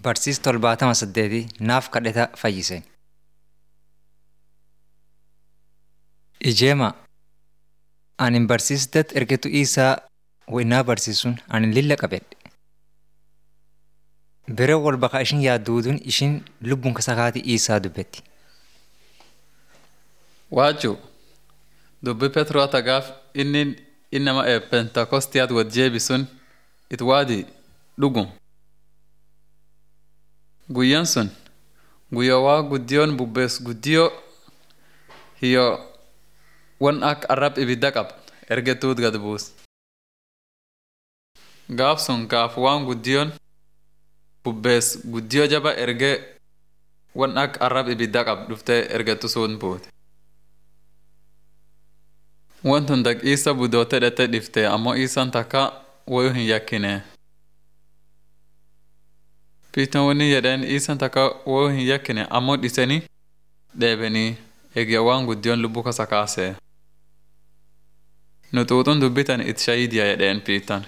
Barsiis torbaatama saddeetii naaf kadhata fayyise. Ijeema ani barsiisdat ergetu isaa waynaa barsiisuun ani lilla qabedhe. Bere wal baqa ishin yaadduuduun ishin lubbuun kasakaatii isaa dubbetti. Waajju dubbi Petroo tagaaf inni innama pentakostiyaat wad jeebi sun it waadi dhugum. Guyyan sun guyyaa waa guddiyoon bubbees guddiyoo hiyo wan akka arrab ibidda qab ergetuut gad buus. Gaaf sun gaaf waan guddiyoon bubbees guddiyoo jaba erge wan akka arrab ibidda qab dhuftee ergetu sun buute. Wantun dak isa budoote dhette dhifte ammoo isaan takka wayu hin yakkine. Piiton wani jedheen isaan takka wayu hin yakkine ammoo dhisanii dheebanii eegya waan guddiyoon lubbuu kasa kaasee. Nutuutun dubbitan it shayidiya jedheen piitan.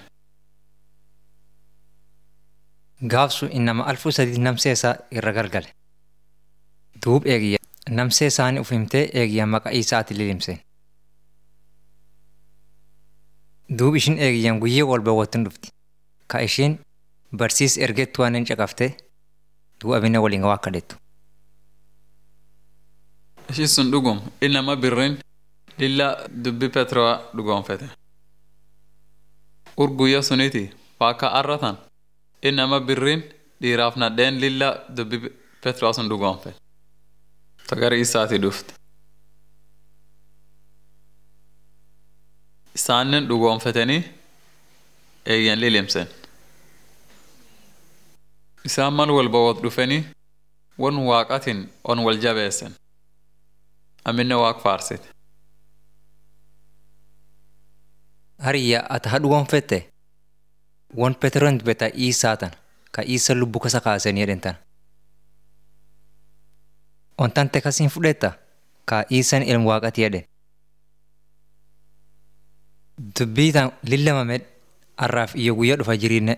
Gaafsu innama alfuu sadii namsee isaa irra galgale. Duub eegiyya namsee isaanii uf himtee eegiyya maqaa isaati lilimse. Duub ishin eegiyyan guyyee wal bawwattuun dhufti. Ka ishiin barsiis ergettu waan hin caqaftee duub abina waliin waa kadhettu. Ishi sun dhugum innama birrin lilla dubbi Petroo dhugoonfete. Ur guyya suniti paaka arratan innama birrin dhiiraaf nadheen lilla dubbi Petroo sun dhugoonfete. Tagari isaati dhufte. Isaannen dhugoonfatanii eeyyan lilimsen. Isaan mal wal bawwat dhufanii wan waaqatin on wal jabeessen. Aminne waaq faarsite. Hariyya ati haa dhugoonfette wan Peteroon dubbata isaa tan ka isa lubbuu kasa kaasanii jedhen tan. Wantan tekasiin fudhetta ka isan ilmu waaqati jedhen. Dubbii tan lillamamed arraaf iyyo guyyaa dhufa jiriinne